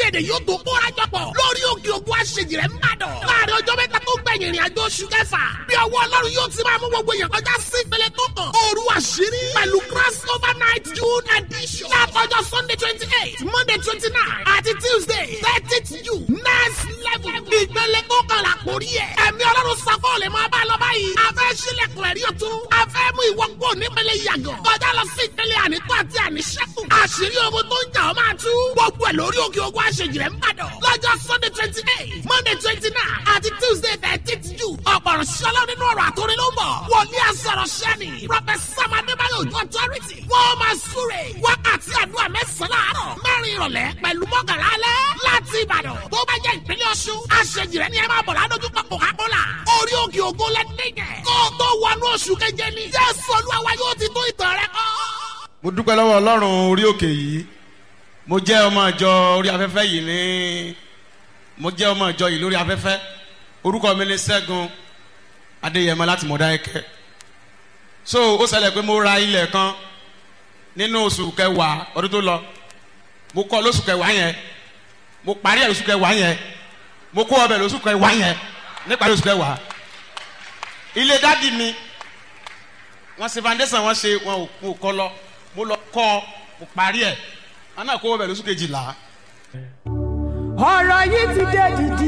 èdè yóò tó kóra jọpọ̀ lórí òkè òkú àṣejì rẹ̀ ń bàdàn. láàrin ọjọ́ mẹ́ta tó gbẹ̀yìn ìrìn àjò oṣù kẹfà bí ọwọ́ ọlọ́run yóò ti máa mú gbogbo èèyàn kọjá sí ìpele tó kàn. òru àṣírí pẹ̀lú cross over night june edition. látọjọ́ sunday twenty eight monday twenty nine àti tuesday thirtieth june next level. ìpele tó kàn là kórí ẹ̀. ẹ̀mí ọlọ́run safọ́ lè máa bá a lọ báyìí. a fẹ́ sílẹ̀kùn ẹ̀rí ọ̀tún. a fẹ́ mú ìwọ kúrò nípele yàgàn. kọjá lọ sí ìpele ànító àti àníṣẹ́kù. àṣírí ogun tó ń jà ọ́ máa tú. gbogbo ẹ̀ lórí òkè ogun àṣejì rẹ̀ ń bàdàn. lọ́jọ́ sunday twenty eight monday twenty nine àti tuesday thirteenth june. ọ̀pọ̀rọ̀ ṣọlá nínú ọ̀rọ̀ àtòrí ló ń bọ̀. wòlíì àsọ̀rọ̀ sẹ́ni. prọfẹsà madébáyọ̀ ojú ọ̀tọ́rìtì. wọ́n máa súre. wákàtí àdúrà mẹ́sàn-án láàárọ̀. mẹ́rin ìrọ̀lẹ́ pẹ̀lú mọ́kànlá alẹ́. láti ìbàdàn tó bá jẹ́ ìpínlẹ̀ ọ̀ṣun. àṣejì rẹ̀ ni ẹ máa bọ̀ ládójúkọ coca-cola. orí òkè ògo lẹ́dẹ̀gẹ̀. kó o tó wọnú oṣù keje ni. jésù olúwa yóò ti tó ìtàn rẹ kọ́. mo dúpẹ́ lọ́wọ́ ọlọ́run orí òkè yìí mo jẹ́ ọmọ ìjọ orí afẹ́fẹ́ yìí ní mo jẹ́ ọmọ ìjọ yìí lórí afẹ́fẹ́ orúkọ mi ni sẹ́gun adéyẹmọ láti mọ̀dáyẹkẹ́ so ó ṣẹlẹ̀ pé mo ra ilẹ̀ kan nínú oṣù kẹwàá ọdún tó lọ mo kọ́ lóṣù kẹwàá yẹn mo parí ẹ̀ lóṣù kẹwàá yẹn mo kó ọbẹ̀ lóṣù kẹwàá yẹn níparí oṣù kẹwàá ilé dádì mi wọ́n ṣe foundation wọ́n ṣe wọn ò kọ́ lọ mo lọ kọ́ mo parí ẹ̀ wọn náà kó ọbẹ̀ lóṣù kejìlá. ọ̀rọ̀ yìí ti dé dìdì.